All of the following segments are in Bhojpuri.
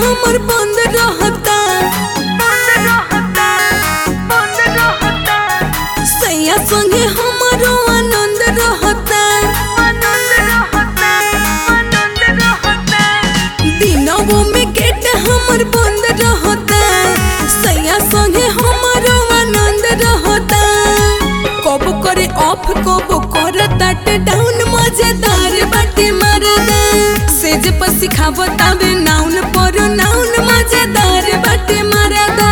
हमर बंद रहता सैया संगे हमरो आनंद रहता दिनों में गेट हमर बंद रहता सैया संगे हमरो आनंद रहता कब करे ऑफ कब करे तट डाउन मजेदार बाटे मरदा सेज पर सिखावता बे नाउन पर नाउन मजेदार बाटे मरदा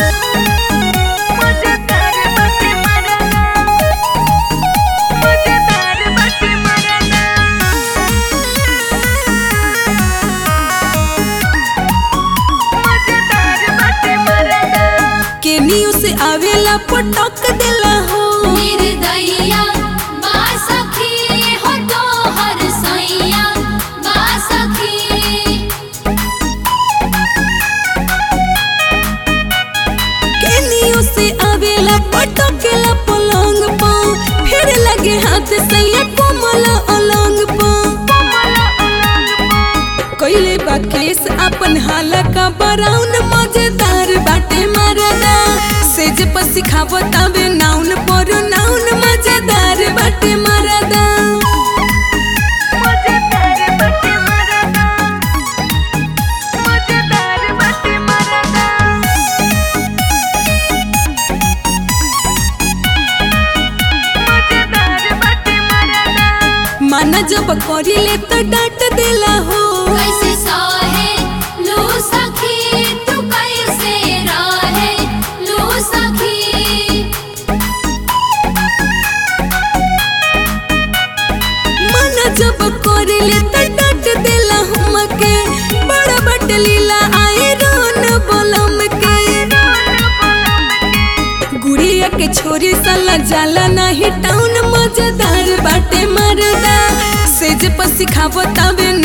केनियो से आवेला पटक देला हो निर्दयिया बा सखी हो तोहर सैया बा सखी केनियो से आवेला पटकेला पलंग पा फिर लगे हाथ सैया कोमल अलंग पा कइले बा केस अपन हाला का बराउन मजेदार बाटे मरदा सेज पर सिखावता बे नाउन पर नाउन मजेदार बाटे मरदा माना जब करिले तो डांट देला हो कैसे सहे लो सखी तू कैसे रहे लो सखी माना जब करिले तो डांट देला हमके बड़ा बट लीला आए रोन बोलम के गुड़िया के छोरी साला जाला नाही टाउन मजेदार बाटे मरदा सेज पर सिखावता बे